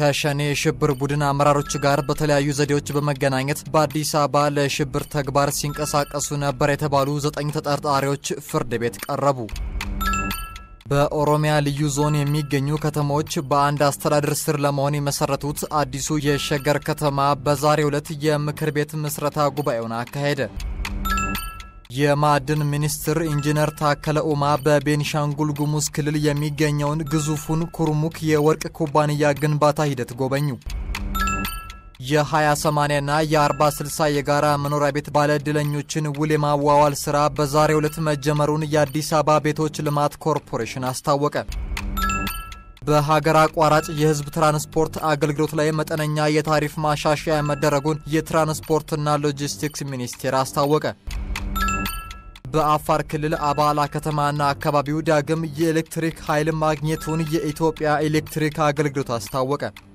ከሸኔ የሽብር ቡድን አመራሮች ጋር በተለያዩ ዘዴዎች በመገናኘት በአዲስ አበባ ለሽብር ተግባር ሲንቀሳቀሱ ነበር የተባሉ ዘጠኝ ተጠርጣሪዎች ፍርድ ቤት ቀረቡ። በኦሮሚያ ልዩ ዞን የሚገኙ ከተሞች በአንድ አስተዳደር ስር ለመሆን የመሰረቱት አዲሱ የሸገር ከተማ በዛሬው ዕለት የምክር ቤት ምስረታ ጉባኤውን አካሄደ። የማዕድን ሚኒስትር ኢንጂነር ታከለ ኡማ በቤኒሻንጉል ጉሙዝ ክልል የሚገኘውን ግዙፉን ኩርሙክ የወርቅ ኩባንያ ግንባታ ሂደት ጎበኙ። የ20/80 ና የ40/60 የጋራ መኖሪያ ቤት ባለዕድለኞችን ውል የማዋዋል ሥራ በዛሬው ዕለት መጀመሩን የአዲስ አበባ ቤቶች ልማት ኮርፖሬሽን አስታወቀ። በሀገር አቋራጭ የሕዝብ ትራንስፖርት አገልግሎት ላይ መጠነኛ የታሪፍ ማሻሻያ መደረጉን የትራንስፖርትና ሎጂስቲክስ ሚኒስቴር አስታወቀ። በአፋር ክልል አባላ ከተማና አካባቢው ዳግም የኤሌክትሪክ ኃይል ማግኘቱን የኢትዮጵያ ኤሌክትሪክ አገልግሎት አስታወቀ።